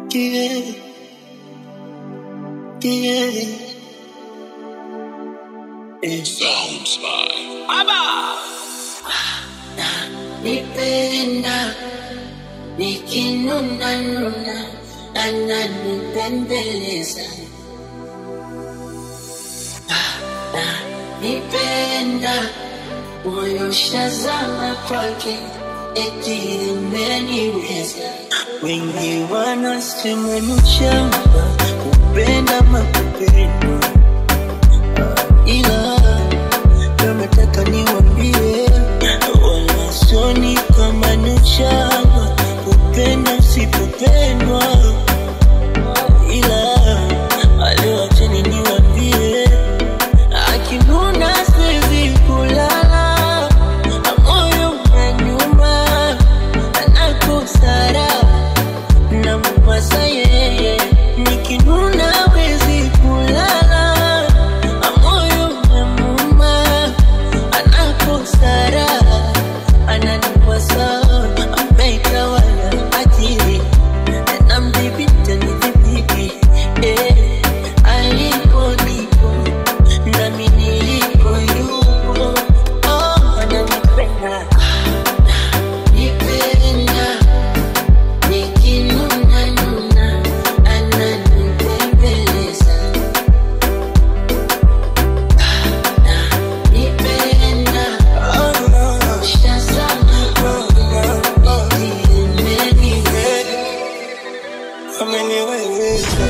Yeah. Yeah. Eh. Sounds by Nipenda nikinuna nuna ananipembeleza nipenda moyo shazama kwake eti imeniweza wengi wanasema ni ushamba kupenda makupendwa ila leo nataka niwambie wala soni kama ni ushamba kupenda usipopendwa ila leo acheni niwambie akinuna siwezi kulala moyo unanyuma anakosara na mwasa yeye nikinuna wezi kulala moyo unamuma anakosara ananiwasa ameitawala akili na mdhibiti nidhibiti eh, alipo nipo nami nilipo yupo oh, ananipenda nipenda nikinuna nuna ananipembeleza nipenda shazama imeniweza ameniweza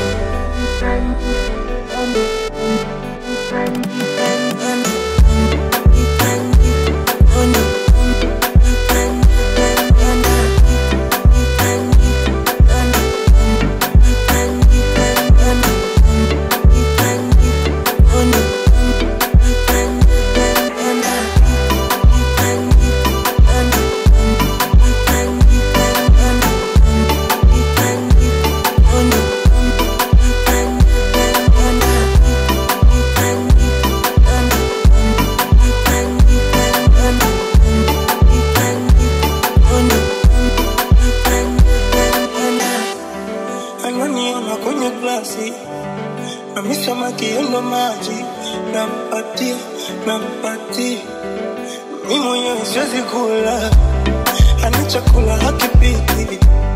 ananiona kwenye glasi nami samaki endo maji nampatia nampatia mi mwenyewe siwezi kula ani chakula hakipiti